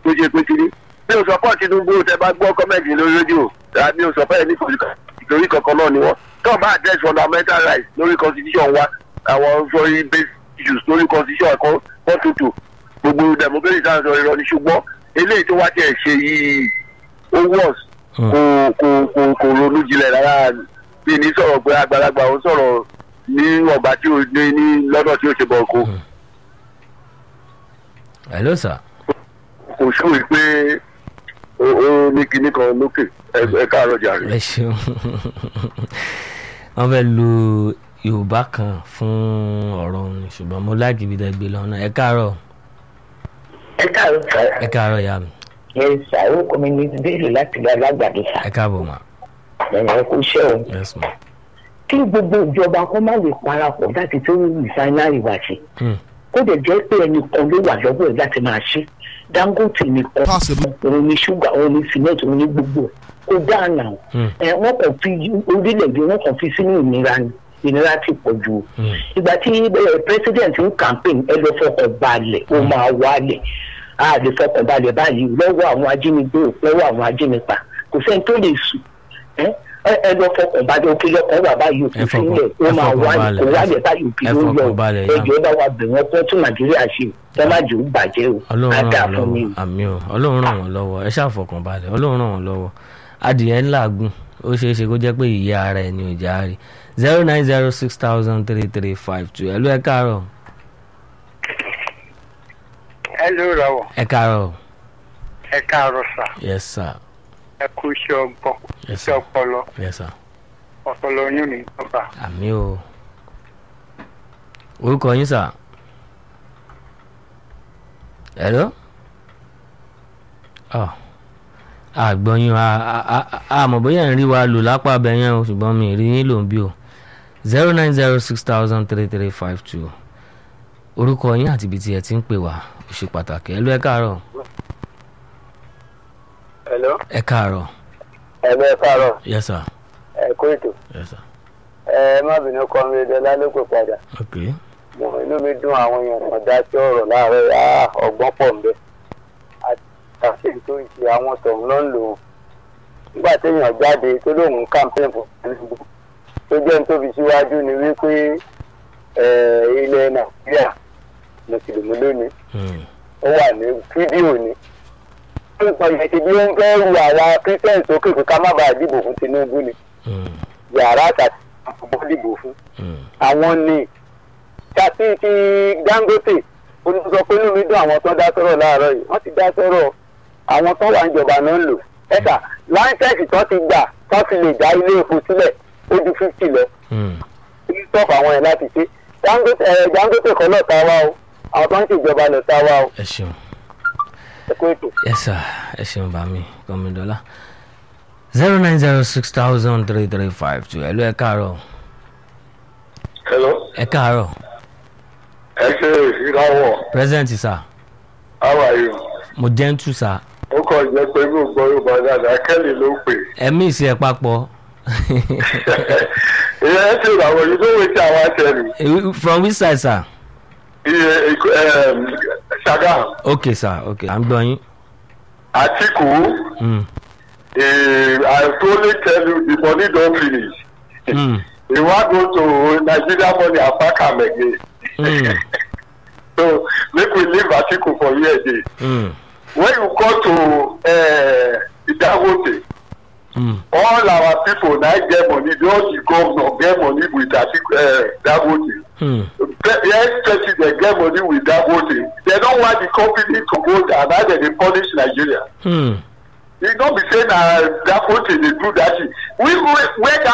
tó ṣe pé kiri mi ò support tinubu tẹ bá gbọ́ kọ́mẹ́ntì lórí rédíò rà mi ò support ẹni ìtòrí kankan náà ni wọ́n tó bá address fundamental rights lórí constitution wa àwọn sọrí basic issues lórí constitution ẹ̀kọ́ wọ́n tutù gbogbo democracy sáà sọ irọ́ ni ṣùgbọ́n eléyìí tó wá tiẹ̀ ṣe yìí ó worse kò kò kò kò ronú jinlẹ̀ rárá bí ní sọ̀rọ̀ pé àgbàlagbà ó sọ̀rọ̀ ní ọ̀gbà tí ó ní ní lọ́dọ̀ tí ó ṣe bọ̀ kó hello sir. kò ṣòwò pé ó ó ní kinní kan lókè ẹ- ẹ káàárọ̀ jàre. ẹ ṣeun wọ́n fẹ́ lu yorùbá kan fún ọ̀rọ̀ òun ṣùgbọ́n mo láàgì ibi dẹ́gbẹ́ lọ́nà ẹ káàárọ̀ ẹ káàárọ̀ sá ẹ káàárọ̀ ìyá mi ẹ sá orúkọ mi ní bẹ́ẹ̀lì láti gba alágbàdo sá ẹ káàbọ̀ mà ẹ̀yìn ẹ kú iṣẹ́ o yes ma. kí gbogbo ìjọba kó má lè parapọ̀ láti tó rìsáínárì wá sí Hmm. kó dẹ̀ jẹ́ pé ẹnìkan ló wà lọ́wọ́ ẹ̀ láti máa ṣe dangote nìkan Possible. òun ní ṣúgà òun ní cement òun ní gbogbo ẹ̀ kó dáànà o Hmm. ẹ wọ́n kàn fi orílẹ̀-èdè wọ́n kàn fi sínú ìnira ni ìnira ti pọ̀ jù o Hmm. ìgbà tí ẹ, president ń campaign ẹ lọ fọkàn balẹ̀ ó máa wálẹ̀ a lè fọkàn balẹ̀ báyìí lọ́wọ́ àwọn ajínigbé o, lọ́wọ́ àwọn ajínigbà kò sẹ́ni tó lè sùn ẹ ẹ- ẹ lọ fọkàn balẹ̀ òkè lọ́kàn wà báyìí òkè Ẹ fọkàn- sílẹ̀ ó ẹ máa fọkàn wálẹ̀ balẹ̀, kò ẹ wálẹ̀ fọ- báyìí òkè ẹ ló fọkàn yọ balẹ̀, ẹjọ́ ẹ bá wa bẹ̀ wọ́n fún tún nàìjíríà ṣe ẹ má jò ó bàjẹ́ o ọlọ́run á ràn dà wọ́n fún mi lọ́wọ́ àmì o ọlọ́run ràn wọ́n lọ́wọ́ ẹ ṣàfọkàn balẹ̀ ọlọ́run ràn wọ́n lọ́wọ́ adìyẹ ńlá gùn ó ṣeé ṣe kó jẹ́ pé ìyá ara ẹ̀ ni ò já rí zero nine zero six thousand three three five two ẹ ló ẹ káàárọ̀ ẹ ló rọwọ ẹ káàárọ̀ ẹ káàárọ̀ sà yes sir ẹ kú iṣẹ́ ọgbọ́n yes iṣẹ́ sir ọpọlọ yes sir ọpọlọ yín ní ìjọba àmì o orúkọ yín sà hello ọ àgbọ̀yìn àmọ̀ bóyá ń rí wa lò lápá abẹ yẹn o ṣùgbọ́n mi ì rí yín lò ń bí o zero nine zero six thousand three three five two orúkọ yín àti ibi tí ẹ ti ń pè wá ó ṣe pàtàkì ẹ ló ẹ káàárọ̀ hello ẹ káàárọ̀ hello ẹ káàárọ̀ yes sir ẹ kó ètò yes sir ẹ má bínú kọ́ mi dọ́lá ló pè padà ok mo inú mi dùn àwọn èèyàn kan dá sí ọ̀rọ̀ láàárọ̀ yà ọgbọ́n pọ̀ ń bẹ àti tó ń ṣe àwọn tọ̀hún ló ń lò ó nígbà téèyàn jáde tó lóun campaign fún Tinubu tó jẹ́ ní tó fi síwájú ni wípé eh, ilẹ̀ Nàìjíríà mùsùlùmí lónìí Hmm. ó wà ní fídíò ni nǹkan yẹn ti bí ó ń fẹ́ ru àwa christian sókè pé ká má bàa dìbò fún Tinubu ni Hmm. yàrá àtàtì àkọ́kọ́ dìbò fún Hmm. àwọn ní tàbí ti Dangote olùsọ pé inú mi dùn àwọn tó dá sọ̀rọ̀ láàárọ̀ yìí wọ́n ti dá sọ̀rọ̀ àwọn tó wà níjọba náà ń lò ẹ̀ka láńsẹ̀sì tó ti gbà tó fi lè dá ilé epo sílẹ̀ ó ju fifty lọ Hmm. kí stop àwọn yẹn láti ṣe Dangote ẹ̀ Dangote kọ́ lọ́ọ̀ ta wá o àwọn tó ń ṣèjọba lọ́ọ̀ ta wá o ẹ ṣeun. ẹ̀kọ́ ètò. yes sir ẹ ṣeun bá mi kọ́mídọ́lá zero nine zero six thousand three three five two ẹ ló ẹ káàárọ̀ hello ẹ káàárọ̀ ẹ ṣe ìdáwọ̀ present sir how are you mo gentle sir ó kàn jẹ́ pé mi ò gbọ́ Yorùbá dáadáa Kelly ló pè ẹ mí ìsì ẹ papọ̀ ìyẹn ṣe ìràwọ̀ yìí tó wé tí àwọn àtẹ̀lẹ̀ Eh, from which side sir iye Ṣàgàm okay sir okay à ń gbọ́ yín Àtìkù Hmm. eh, I totally tell you the money don finish Hmm. he wan go to Nigeria money and pack am again Hmm. so make we leave Atiku for here again Hmm. when you go to uh, Dangote Hmm. all our people na get money just the governor get money with Atiku uh, Dangote Hmm. the ex-president get money with Dangote they don want the company to go down now dem dey punish Nigeria Hmm. e no be say na Dangote dey do that thing we we where